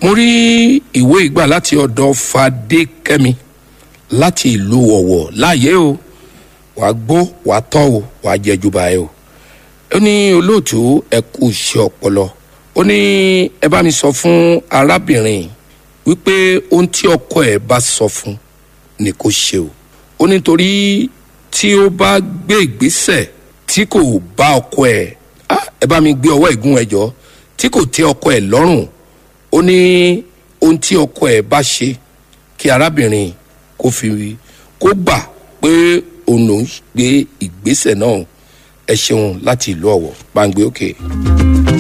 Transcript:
mo rí ìwé ìgbà láti ọ̀dọ̀ fadékẹ́mi láti ìlú ọ̀wọ̀ láàyè o wà á gbọ́ wà á tọ́ o wà á jẹ́ jùbà ẹ o ó ní olóòtú ẹ kú iṣẹ́ ọpọlọ ó ní ẹ bá mi sọ fún arábìnrin wípé ohun tí ọkọ ẹ bá sọ fún ni kò ṣe o ó nítorí tí ó bá gbé ìgbésẹ̀ tí kò bá ọkọ ẹ ah, ẹ bá mi gbé ọwọ́ ìgún ẹ jọ tí kò tẹ́ ọkọ ẹ lọ́rùn ó ní ohun tí ọkọ ẹ bá ṣe kí arábìnrin kó fi kó gbà pé òun ló ń gbé ìgbésẹ̀ náà ẹ ṣeun láti ìlú ọ̀wọ̀ gbàǹgbé òkè. Okay.